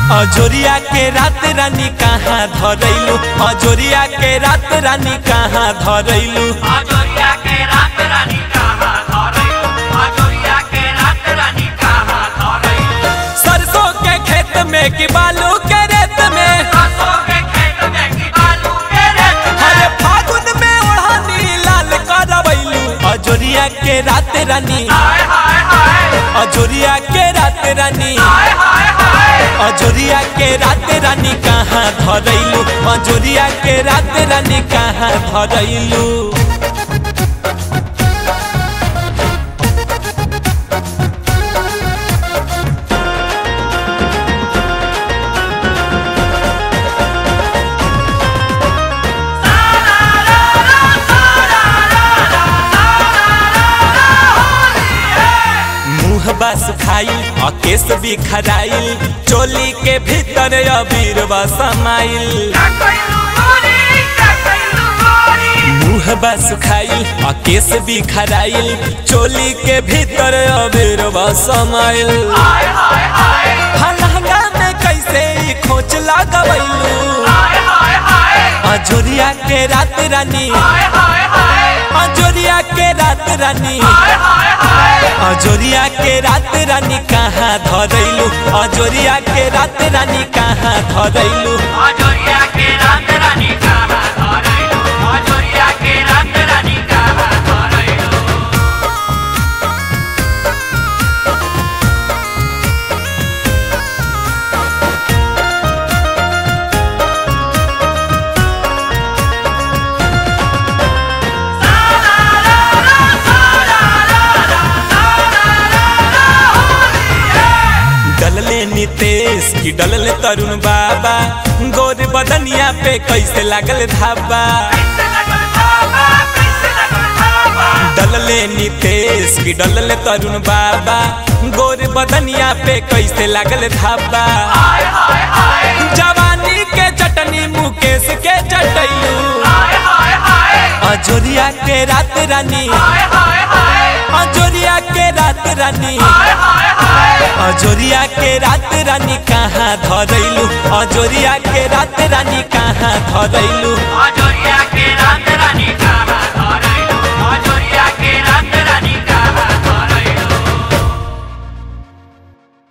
अजोरिया के रात रानी कहाँ धरैलू अजोरिया के रात रानी कहाँ धरैलू अजोरिया के रात रानी कहाँ धरैलू अजोरिया के रात रानी कहाँ धरैलू सरसों के खेत में कि बालू के रेत में सरसों के खेत में की बालू के रेत में अरे फागुन में ओढ़नी लाल करवैलू अजोरिया के रात रानी हाय हाय हाय अजोरिया के रात रानी हाय हाय हाय अजोरिया के रात रानी कहाँ धरैलू अजोरिया के रात रानी कहाँ धरैलू मुँह बस खाई और केस भी खराइल चोली के भीतर अबीर समाइल का कैलू गोरी का कैलू गोरी मुँह बस खाई और केस भी खराइल चोली के भीतर अबीर समाइल हाय हाय हाय फलहंगा में कैसे ई खोच लगवैलू हाय हाय हाय अजोरिया के रात रानी हाय हाय हाय अजोरिया के रात रानी हाय हाय हाय अजोरिया के रात रानी कहाँ धरैलू अजोरिया के रात रानी कहाँ धरैलू अजोरिया के रात रानी कहाँ धरैलू अजोरिया के रात रानी कहाँ धरैलू डलले नितेश की डलले तरुण बाबा गोर बदनिया पे कैसे लागल धाबा कैसे लगल धावा कैसे लगल धावा डलले नितेश की डलले तरुण बाबा गोर बदनिया पे कैसे लागल धाबा हाय हाय हाय जवानी के चटनी मुकेश के चटैलू हाय हाय हाय अजोरिया के रात रानी हाय हाय हाय अजोरिया के रात रानी हाय हाय हाय अजोरिया के रात रानी कहाँ धरैलू अजोरिया के रात रानी कहाँ धरैलू अजोरिया